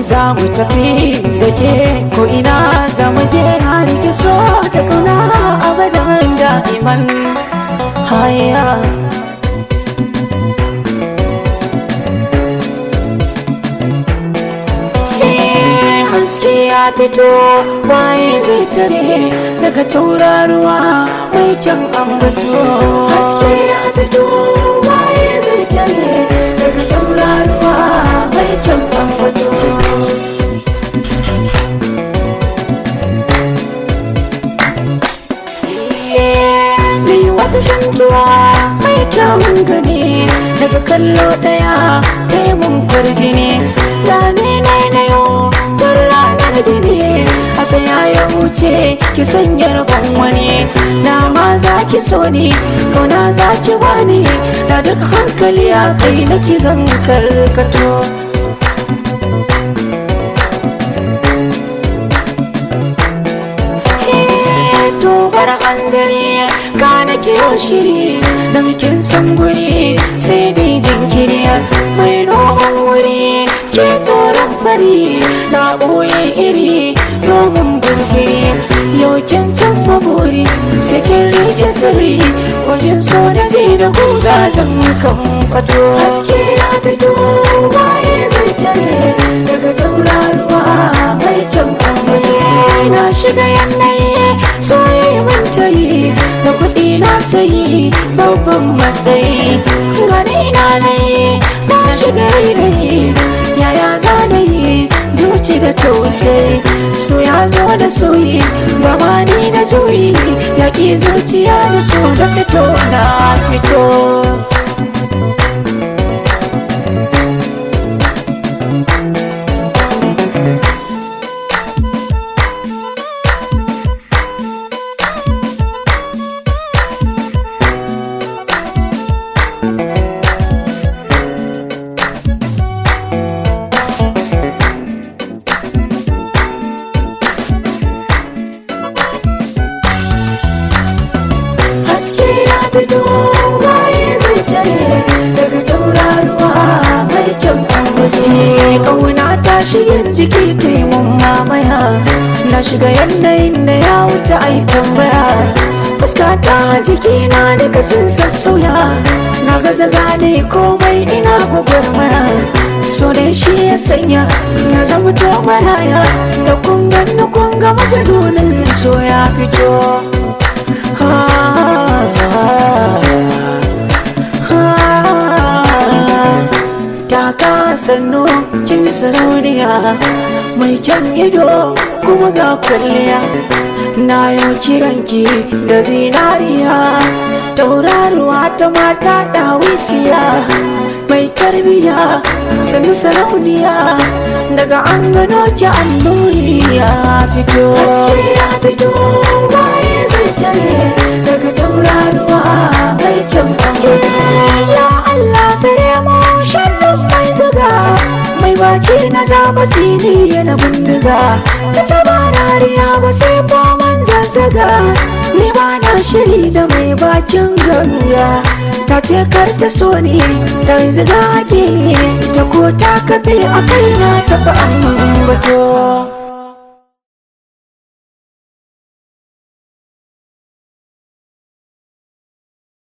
za mu tafi da ke ko ina za mu je har ki so da kauna abadan da'iman haya haske ya fito waye zai tare daga tauraruwa mai kyan ambato haske ya fito waye zai tare daga tauraruwa mai kyan ambato Ni wata zantuwa mai kyawun gani daga kallo daya taimun kwarjini da ne na na yau tun ranar gini a saya ya wuce ki sanya rabon wani na ma za ki so ni kauna za ki bani da duk hankali a kai na ki zan karkato tobar hanzari ka na kiyo shiri da mukin san guri sai dai jinkiri mai noman wuri ke tsoron fari na ɓoye iri domin burgiri yaukin can maburi cikin rike sirri wajen so da zai da guga zan kan fato haske ya fito waye zai tare daga tauraruwa mai kyan kwamfani na shiga yanayi soyayya manta yi da kuɗi na sayi babban matsayi gani na layi na shiga rairayi yaya za na yi zuci da tausayi so ya zo da soyi zamani da juyi yaƙi zuciya da so da fito na fito haske ya fito waye zai tare daga tauraruwa mai kyan ambaci kauna ta shirin jiki taimun mamaya na shiga yanayin da ya wuce ai tambaya fuska ta jiki na daga sun sassauya na gaza gane komai ina gwagwarmaya so da shi ya sanya na zama to maraya da kungan na kunga majalunin so ya fito Taka sannu kin ji sarauniya mai kyan ido kuma ga kwalliya na yau kiranki da zinariya tauraruwa ta mata dawisiya mai tarbiya sannu sarauniya daga an gano ki annuri ya fito haske ya fito waye zai tare daga tauraruwa mai kyan ya Allah tsare mu sharrin mai zaga mai baki na ja basiri yana bindiga ta taba rariya ba sai man zazzaga ni ba na shiri da mai bakin ganga ta ce kar ta so ni ta ziga ke ta ko ta kafe a kai na taɓa ambato